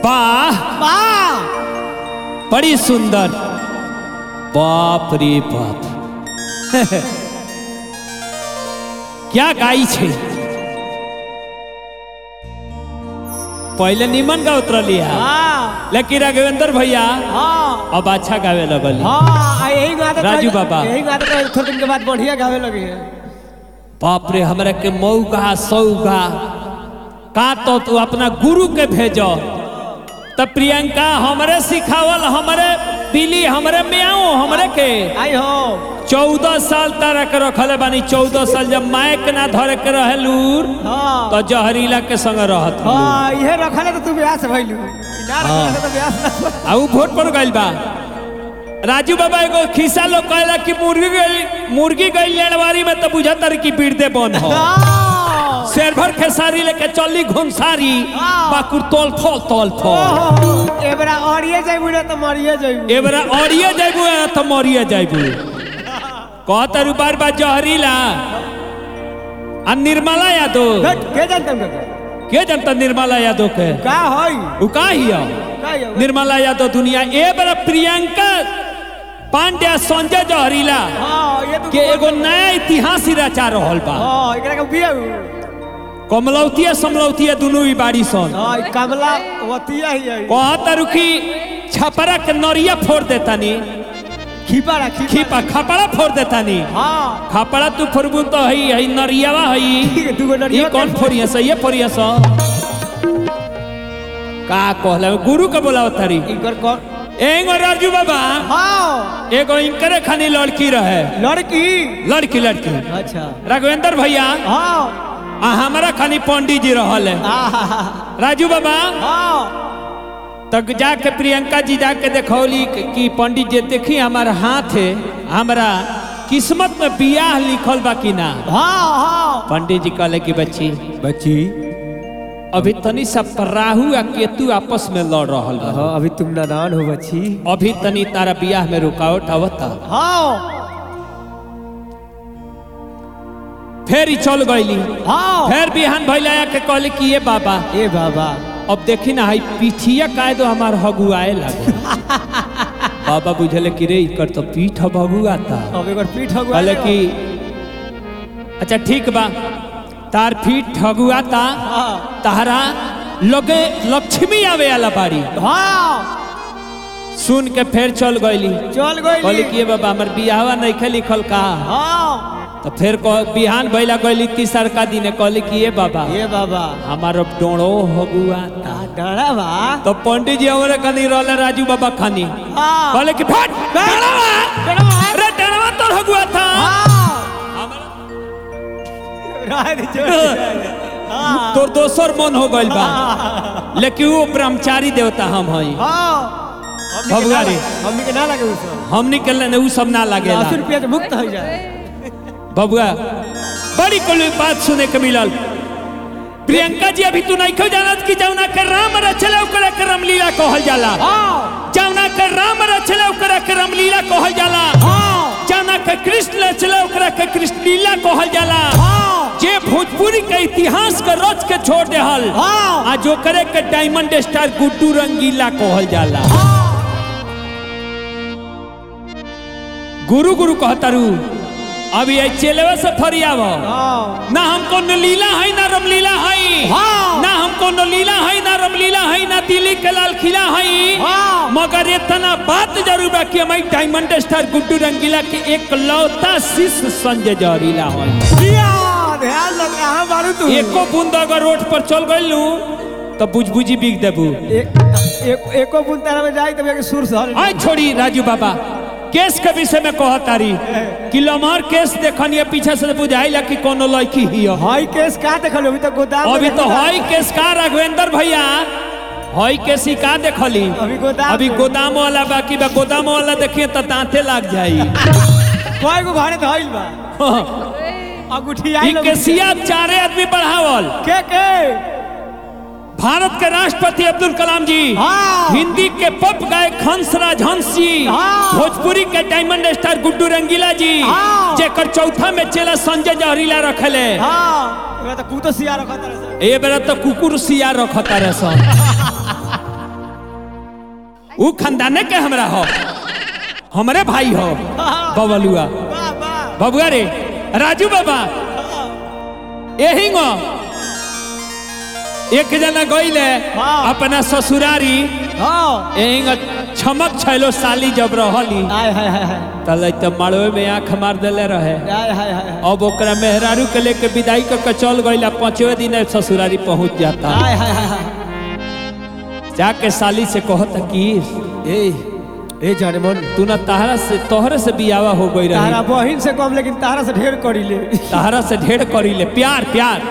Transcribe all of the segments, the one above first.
वाह वाह बड़ी सुंदर बाप रे बाप क्या गाई छे पहले निमन का उतरली है हाँ लेकिन राघवेंद्र भैया हाँ अब अच्छा गावे लगली हाँ आ यही गाते राजू बाबा। यही गाते तो थोड़े दिन के बाद बढ़िया गावे लगे हैं बाप रे हमरा के मऊगा सौगा का तो तू अपना गुरु के भेजो तब प्रियंका हमरे सिखावल हमरे बिली हमरे म्याओ हमरे के आई हो चौदह साल तारा के रखले बानी चौदह साल जब मायक ना धरे के रहे लूर हाँ तो जहरीला के संग रहत हलू। हाँ ये रखले तो तू ब्यास भइलू ना रखले तो ब्यास ना आ ऊ वोट पर गइल बा राजू बाबा एगो खिस्सा लोग कहला कि मुर्गी गई मुर्गी गई लेनवारी में तो बुझा तर की पीड़ते बन हो हाँ। शेर भर खेसारी लेके चली घुमसारी हाँ। बाकुर तोल फोल तोल फोल ओहो, एबरा औरिए जाइबू ना तो मरिए जाइबू एबरा औरिए जाइबू या तो मरिए जाइबू कहत रु बार बार जहरीला आ निर्मला यादव हट के जानता हूँ के जनता निर्मला यादव के का होई उ का हिया का होई? निर्मला यादव दुनिया ए बार प्रियंका पांड्या संजय जहरीला हाँ ये तो के एगो नया इतिहास ही रचा रहल बा हाँ एकरा के बिया कमलौतिया समलौतिया दुनू ही बाड़ी सन हाँ ई कमला वतिया ही है कहत रुकी छपरा के नरिया फोड़ देतानी खीपा खीपा खीपा खपड़ा फोड़ देतानी हाँ खपड़ा तू फोड़बू तो हई हई नरियावा हई ठीक है दूगो ये नरिया कौन फोड़िया सा ये फोड़िया सा का कहला गुरु के बोलाव तारी इनकर कौन एगो राजू बाबा हाँ एगो इनकरे खानी लड़की रहे लड़की लड़की लड़की अच्छा राघवेंद्र भैया हाँ आ हमारा खानी पंडित जी रहल है आहा, राजू बाबा हाँ तक जाके प्रियंका जी जाके देखौली कि पंडित जी देखी हमार हाथ है हमरा किस्मत में बियाह लिखल बा कि ना हाँ हाँ पंडित जी कहले कि बच्ची बच्ची अभी तनी सब राहु आ केतु आपस में लड़ रहल बा हाँ अभी तुम नादान हो बच्ची अभी तनी तारा बियाह में रुकावट आवता हाँ फिर ही चल गईली हाँ फिर बिहान भैला के कहले कि ये बाबा ए बाबा अब देखी ना हई पीठिया काहे दो हमार हगुआए लगे बाबा बुझले कि रे इकर तो पीठ भगुआता अब एक बार पीठ हो कहले कि अच्छा ठीक बा तार पीठ ठगुआता हाँ तारा लगे लक्ष्मी आवे वाला बाड़ी हाँ सुन के फिर चल गईली चल कहली गई कि ये बाबा हमर बियाहवा नहीं खे लिखल का हाँ तो फिर कह- बिहान भैला गईली तीसर का दिन कहली कि ये बाबा ए बाबा हमार अब डोड़ो हगुआता डरा बा तो पंडित जी हमारे खानी रहले राजू बाबा खानी हाँ कहले कि फट डणवा अरे डणवा तो हगुआ था रह दे जो हाँ तोर दोसर मन हो गइल बा लेकिन वो ब्रह्मचारी देवता हम हई हाँ भगवा रे। हमनी के ना लगे उ सब हमनी के ने उ सब ना लागेला अस्सी रुपया से मुक्त हो जाए बबुआ बड़ी कोई बात सुने के मिलल प्रियंका जी अभी तू नहीं खो जानत कि जौना के राम रचले ओकरा के रामलीला कहल जाला हाँ जौना के राम रचले ओकरा के रामलीला कहल जाला हाँ जौना के कृष्ण रचले ओकरा के कृष्ण लीला कहल जाला हाँ जे भोजपुरी के इतिहास के रच के छोड़ देहल हाँ आ जो करे के डायमंड स्टार गुड्डू रंगीला कहल जाला गुरु गुरु कहतारू अभी ये चेलेवा से फरियाव हाँ ना हमको न लीला है ना रमलीला है हाँ। ना हमको न लीला है ना रमलीला है ना दिल्ली के लाल किला है हाँ। मगर इतना बात जरूर बा कि हमारी डायमंड स्टार गुड्डू रंगीला के एक लौता शिष्य संजय जहरीला है दिया ध्यान लग रहा मारू तू एको बूंद अगर रोड पर चल गइलू तो बुझबुझी बिक देबू एक एक एको बुन तारा में जाई तब एक सुर सहल आई छोड़ी राजू बाबा केस के विषय में कहतारी कि लमहर केस देखनी पीछे से बुझाइला कि कोनो लड़की ही हो हाई केस का देखल अभी तक गोदाम में अभी तो देखल। हई केस का राघवेंद्र भैया हई केस ही का देखली अभी गोदाम अभी में। गोदाम वाला बाकी बा गोदाम वाला देखिए तो दांते लग जाई कोई को घरे धइल बा अंगूठी आई ई केसिया चारे आदमी बढ़ावल के के भारत के राष्ट्रपति अब्दुल कलाम जी हाँ। हिंदी के पॉप गायक हंसराज हंस जी हाँ। भोजपुरी के डायमंड स्टार गुड्डू रंगीला जी हाँ। जेकर चौथा में चेला संजय जहरीला रखले हाँ एबरा तो कूतो सिया रखत रहे ए बेरा तो कुकुर सिया रखता रहे सन ऊ खानदाने के हमरा हो हमरे भाई हो बबलुआ वाह वाह बबुआ रे राजू बाबा यही गो एक जना गईले हाँ। अपना ससुरारी हाँ यही गो छमक छैलो साली जब रहली हाय हाय हाय हाय तले तो मड़वे में आंख मार देले रहे हाय हाय हाय अब ओकरा मेहरारू के लेके विदाई करके चल गईला पांचवे दिन ससुरारी पहुंच जाता हाय हाय हाय हाय जाके साली से कहता कि ए ए जाने मन तू ना तहरा से तोहरे से बियावा हो गई तारा रही बहिन से कम लेकिन तारा से ढेर करी ले तहरा से ढेर करी ले प्यार प्यार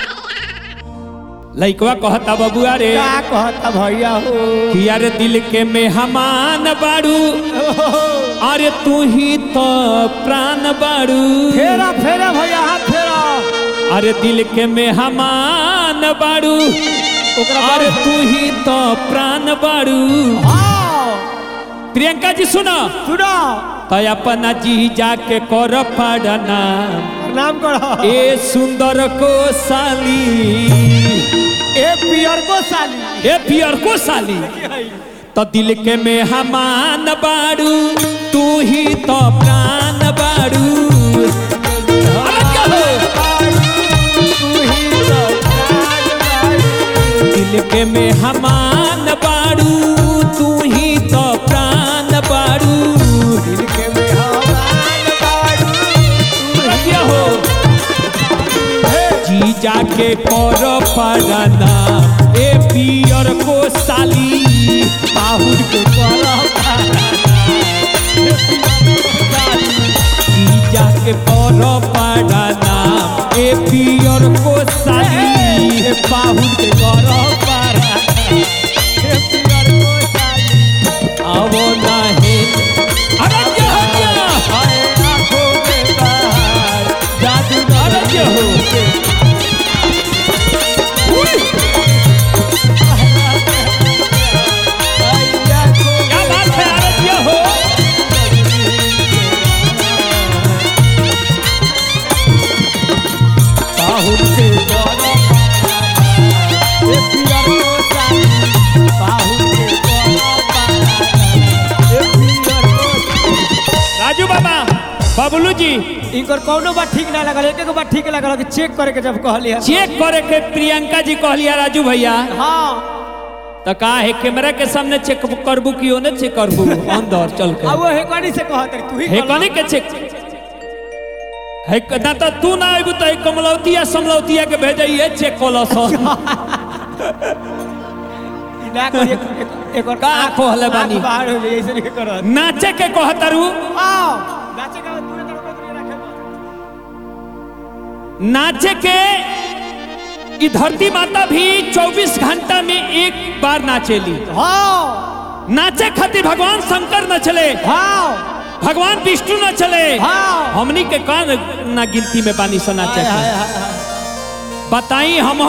लइकवा कहता बबुआ रे का कहता भैया हो कि यार दिल के मेहमान बाड़ू अरे तू ही तो प्राण बाड़ू फेरा फेरा भैया हाथ फेरा अरे दिल के मेहमान बाड़ू ओकरा अरे बाद तू ही तो प्राण बाड़ू हाँ प्रियंका जी सुनो सुनो तो अपना जी जाके कर पड़ना प्रणाम करो ए सुंदर को साली ए पियर को साली ए पियर को साली तो दिल के मेहमान बाड़ू तू ही तो प्राण बाड़ू अरे क्या हो? तू ही तो प्राण दिल के मेहमान बाड़ू तू ही तो प्राण बाड़ू दिल के मेहमान बाड़ू अरे क्या हो जी जाके कर पड़ना ए पियर को साली बाहुर के जी जाके कर पड़ना ए पियर को साली बाहुर के करो पारा ए पियर को साली आवो नाही अरे क्या हो गया हाय आंखों के बाहर जादू अरे क्या हो क्या बात है अरे क्या हो बाहुर के करो ए पियर को साली बाहुर के करो पारा ए पियर को राजू बाबा बबलू जी इनकर कौनो बात ठीक ना लगल एक एक बात ठीक लगल कि चेक करे के जब कहली है चेक करे के प्रियंका जी कहलिया राजू भैया हाँ तो का है कैमरा के सामने चेक करबू कि ओने चेक करबू अंदर चल अब के वो हेकनी से कहत रही तू ही हे कर कने के चेक है ना तो तू ना आइबू तो एक कमलौतिया समलौतिया के भेजइए चेक कोलस ना करी एक एक- एक और का कहले बानी? आँख बाहर हो जाए ऐसे नहीं करत नाचे के कहतरू आओ नाचे का दूर दूर दूर रखे नाचे के ई धरती माता भी 24 घंटा में एक बार नाचेली हाँ नाचे खातिर भगवान शंकर न चले हाँ भगवान विष्णु न चले हाँ। हमनी के कान ना गिनती में बानी सो नाचे हाय, हाय, के हाय, हाय। बताई हम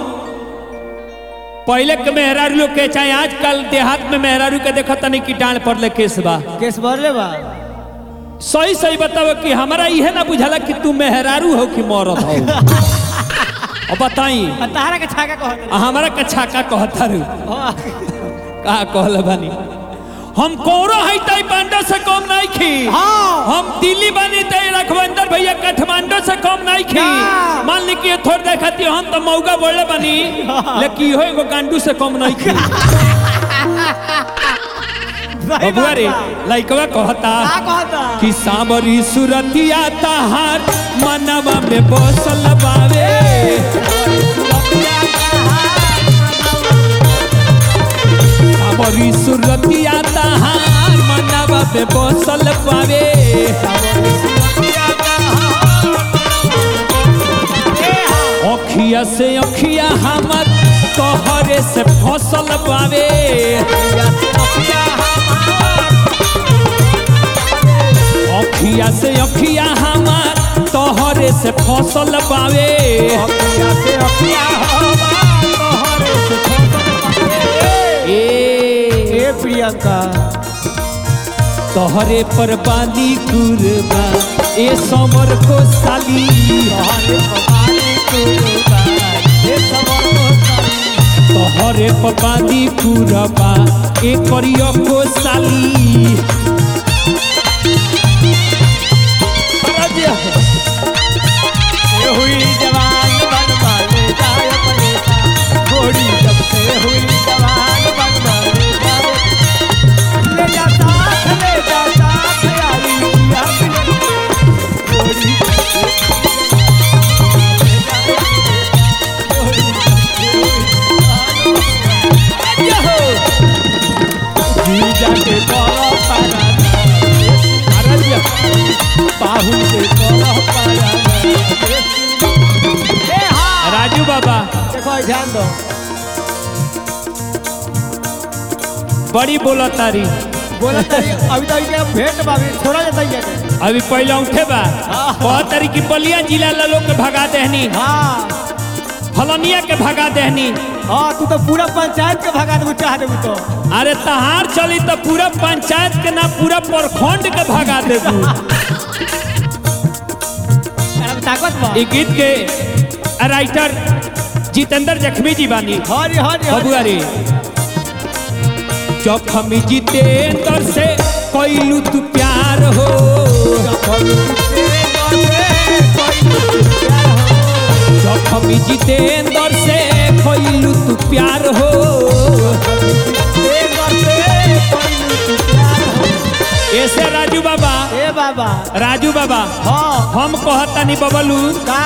पहले के मेहरारू लोग के चाहे आजकल देहात में मेहरारू के देखा तनी कि डांड पर ले केस बा केस भरले बा सही सही बताओ कि हमारा इहे ना बुझाला कि तू मेहरारू हो कि मरद हो अब बताई आ तारा के छाका कहत रही हमारा के छाका कहतारू हाँ। का कहल बानी हम कौरो है तई पांडा से कम नहीं खी हाँ। हम दिल्ली बानी तई रघुवंदर भैया काठमांडू से कम नहीं खी ना। मान ली कि ये थोड़ देखती हम तो मौका बोले बानी लेकिन इहो एगो गांडू से कम नहीं खी सही बबुआ बात रे बा। लइकवा कहता का कहता कि सांवरी सुरतिया तहार मनवा में बसल बावे सांवरी सुरतिया तहार मनवा में बसल बावे अखिया से अखिया हमर तोहरे से फसल बावे अखिया से अखिया हमार तोहरे से फसल पावे ए ए प्रियंका तोहरे पर बानी कुरबा ए समर को साली घरे पपादी पूरबा ए करियो को साली ये हुई जवान बन मारे जाए परेशा घोड़ी जब से हुई जवान बन मारे जाए ले जा साथ ले जा साथ यारी किया मिलन घोड़ी जब से ले जा घोड़ी जब से हुई जवान जी जाके बोलो पारा अरे बाहु से बोलो पारा ए हाँ राजू बाबा देखो ध्यान दो बड़ी बोला तारी बोला तारी अभी तो इनके भेंट बाबी छोड़ा जाता ही है अभी पहले उठे बा हाँ। बहुत तारी की बलिया जिला ला लोग के भगा देहनी हाँ फलनिया के भगा देहनी हाँ तू तो पूरा पंचायत के भगा देबू चाह देबू तो अरे तहार चली तो पूरा पंचायत के ना पूरा प्रखंड के भगा देबू अब ताकत बा ई गीत के राइटर जितेंद्र जखमी जी बानी हरी हरी बबुआ रे जखमी जितेंद्र से कोइलू तू प्यार हो जखमी जितेंद्र से कोइलू तू प्यार हो ऐसे राजू बाबा ए बाबा राजू बाबा हाँ हम कहतानी बबलू का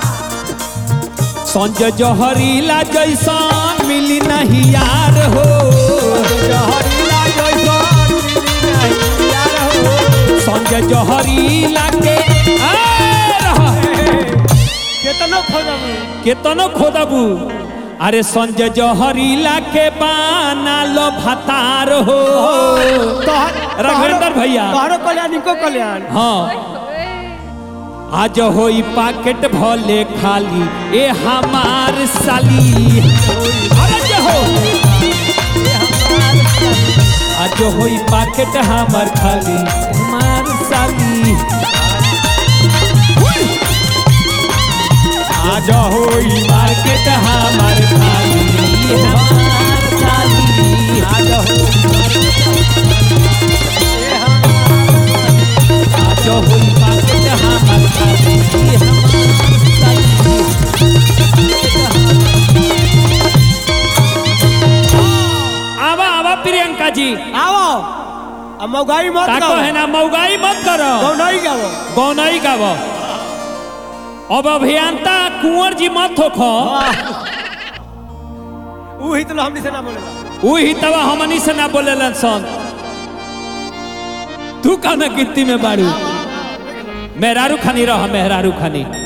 संजय जहरीला जैसन मिली नहीं यार हो जहरीला जैसन मिली नहीं यार हो संजय जहरीला के आ, रह। केतनो खोजबू केतनो खोदबू अरे संजय जहरीला के बाना लो भतार हो रघुवेंद्र भैया तोहरो कल्याण इनको कल्याण हाँ आज होई पाकेट भले खाली ए हमार साली अरे जे हो आज होई पाकेट हमार खाली हमार साली आज होई मार्केट हमार खाली हमार साली आज आज होई पाकेट हमार खाली हमार साली आवा आवा प्रियंका जी आओ अब मौगाई मत ताको गाओ है ना मौगाई मत करो गौ नहीं गाओ गौनई गाव अब अभियंता कुंवर जी मत होखो वही तो हमनी से ना बोलेगा उ ही तवा हमनी से ना बोलेलन सन तू कहना गिट्टी में बारू मेहरारू खानी रह मेहरारू खानी